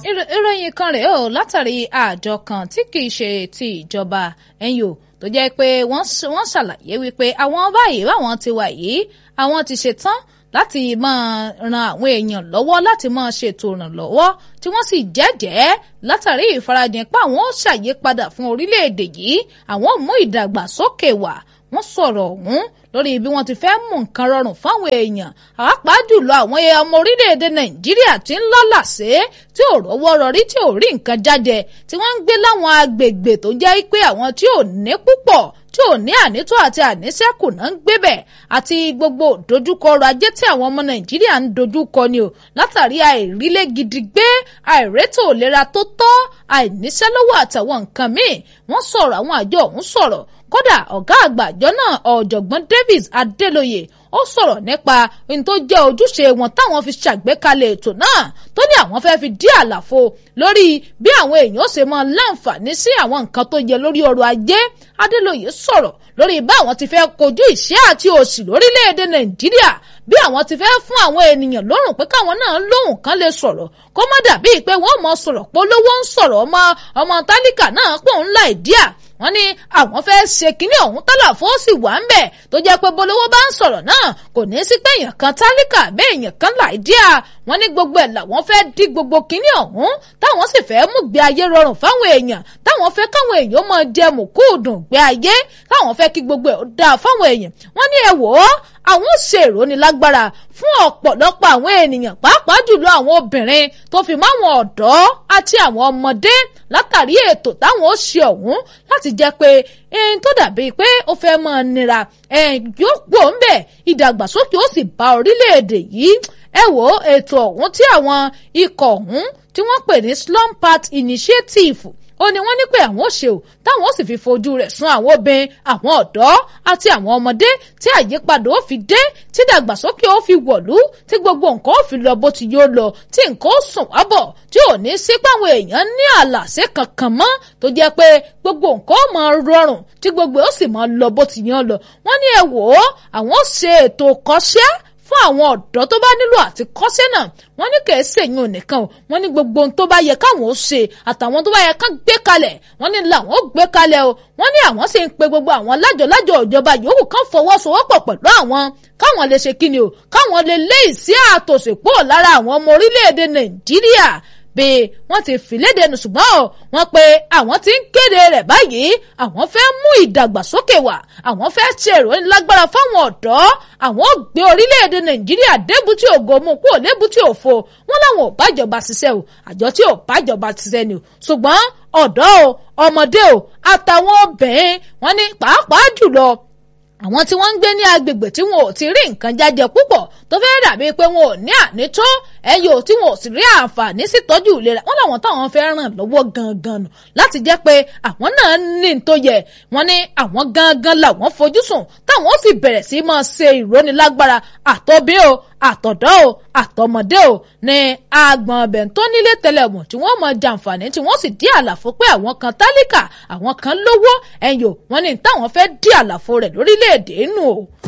ìròyìn kan rèé o látàrí àjọ kan tí kì í ṣe ti ìjọba ẹ̀yìn o tó jẹ́ pé wọ́n ṣàlàyé wípé àwọn báyìí báwọn ti wà yìí àwọn ti ṣetán láti máa ran àwọn èèyàn lọ́wọ́ láti máa ṣètò ìrànlọ́wọ́ tí wọ́n sì jẹ́jẹ́ látàrí ìfarajìn pé àwọn ó ṣàyípadà fún orílẹ̀-èdè yìí àwọn ò mú ìdàgbàsókè wá wọ́n sọ̀rọ̀ ọ̀hún lórí bí wọ́n ti fẹ́ mú nǹkan rọrùn fáwọn èèyàn pàápàá jùlọ àwọn ọmọ orílẹ̀-èdè nàìjíríà tí ń lọ́là sí tí ò rọ́wọ́ rọrí tí ò rí nǹkan jáde tí wọ́n ń gbé láwọn agbègbè tó jẹ́ pé àwọn tí ò ní púpọ̀ tí ò ní ànító àti àníṣẹ́kù náà ń gbébẹ̀ àti gbogbo dojúkọ ọrọ̀ ajé tí àwọn ọmọ nàìjíríà ń dojúkọ ni o látàrí àìrílé gidi gbé àìrétò ìlera tó tọ́ àìníṣẹ́lówó àtàwọn nǹkan míì wọ́n sọ̀rọ̀ àwọn àjọ ọ̀hún sọ̀rọ̀ kódà ọ̀gá àgbà àjọ náà ọ̀jọ̀gbọ́n Davis Adélóyè ó sọ̀rọ̀ nípa ohun tó jẹ́ ojúṣe wọn táwọn fi ṣàgbékalẹ̀ ètò náà tó ní àwọn fẹ́ fi dí àlàfo lórí bí àwọn èèyàn ṣe máa láǹfààní sí àwọn nǹkan tó yẹ lórí ọrọ̀ ajé Adélóyè sọ̀rọ̀ lórí bá àwọn ti fẹ́ kojú ìṣẹ́ àti òṣì lórílẹ̀‐èdè Nàìjíríà bí àwọn ti fẹ́ fún àwọn ènìyàn lọ́rùn pé káwọn náà lóhùn kan lè sọ̀rọ̀ kó má dàbí pé wọ́n mọ sọ̀rọ̀ polówó ń sọ̀rọ̀ ọmọ ọmọ tálíkà náà pò ń la ìdíà wọ́n ní àwọn fẹ́ ṣe kínní ọ̀hún tálà fún sì wà ń bẹ̀ tó jẹ́ pé bolówó bá ń sọ̀rọ̀ náà kò ní í sí pé èèyàn kan tálíkà bẹ́ẹ̀ èèyàn kan là ìdíà wọ́n ní gbogbo ẹ̀ làwọn fẹ́ dí gbogbo kínní ọ̀hún táwọn sì fẹ́ mú gbé ayé rọrùn fáwọn èèyàn táwọn fẹ́ káwọn èèyàn máa jẹ mùkúùdùn gbé ayé táwọn fẹ́ kí gbogbo ẹ̀ dáa fáwọn èèyàn wọ́n ní ẹ wò ó àwọn ṣe ìrónilágbára fún ọ̀pọ̀lọpọ̀ àwọn ènìyàn pàápàá jùlọ àwọn obìnrin tó fi mọ́ àwọn ọ̀dọ́ àti àwọn ọmọdé látàrí ètò táwọn ó ṣe ọ̀hún láti jẹ́ pé ẹni tó dàbí pé ó fẹ́ máa nira yóò pò ń bẹ̀ ìdàgbàsókè ó sì bá orílẹ̀-èdè yìí ẹ wò ètò ọ̀hún tí àwọn ikọ̀ ọ̀hún tí wọ́n pè ní slum part initiative ó ní wọ́n ní pé àwọn ò ṣe o táwọn ó sì fi fojú rẹ̀ sun àwọn obìnrin àwọn ọ̀dọ́ àti àwọn ọmọdé tí àyípadà ó fi dé tí dàgbàsókè ó fi wọ̀lú tí gbogbo nǹkan ó fi lọ bó ti yóò lọ tí nǹkan ó sùn wá bọ̀ tí ò ní sí páwọn èèyàn ní àlàsé kankan mọ́ tó jẹ́ pé gbogbo nǹkan ó máa rọrùn tí gbogbo ó sì máa lọ bó ti yàn lọ wọ́n ní ẹ wò ó àwọn ó ṣe ètò kọ́ṣẹ́ fún àwọn ọ̀dọ́ tó bá nílò àti kọ́ṣẹ́ náà wọ́n ní kì í ṣèyún nìkan o wọ́n ní gbogbo ohun tó bá yẹ káwọn ó ṣe àtàwọn tó bá yẹ ká gbé kalẹ̀ wọ́n ní làwọn ó gbé kalẹ̀ o wọ́n ní àwọn sì ń pe gbogbo àwọn lájọ̀lájọ̀ ìjọba yòówù kan fọwọ́sowọ́pọ̀ pẹ̀lú àwọn káwọn lè ṣe kíni o káwọn lè lé ìsí àtòsípò lára àwọn ọmọ orílẹ̀-èdè Nàìjíríà bí wọ́n ti fìlédè nù ṣùgbọ́n o wọ́n pe àwọn tí ń kéde rẹ̀ báyìí àwọn fẹ́ mú ìdàgbàsókè wá àwọn fẹ́ ṣe ìròyìn lágbára fáwọn ọ̀dọ́ àwọn ò gbé orílẹ̀-èdè nàìjíríà débùtì ògo mú kúrò lébùtì òfo wọn làwọn ò bájọba ṣiṣẹ́ o àjọ tí ò bájọba ṣiṣẹ́ ni o ṣùgbọ́n ọ̀dọ́ o ọmọdé o àtàwọn obìnrin wọn ní pàápàá jùlọ àwọn tí wọ́n ń gbé ní agbègbè tí wọn ò ti rí nǹkan jájẹ púpọ̀ tó fẹ́ dàbí pé wọn ò ní ànító ẹyọ tí wọn ò sì rí àǹfààní sí tọ́jú ìlera wọn làwọn táwọn fẹ́ ràn lọ́wọ́ gangan nù láti jẹ́ pé àwọn náà ní tó yẹ wọn ní àwọn gangan làwọn fojú sùn táwọn ó sì bẹ̀rẹ̀ sí máa ṣe ìrónilágbára àtọ́bí o àtọ̀dọ́ o àtọmọdé o ní agbọ̀n ọbẹ̀ tó nílé tẹlẹ̀mù tí wọ́n mọ jàǹfààní tí wọ́n sì dí àlàfo pé àwọn kan tálíkà àwọn kan lówó ẹ̀yìn o wọ́n ní táwọn fẹ́ dí àlàfo rẹ̀ lórílẹ̀‐èdè nù o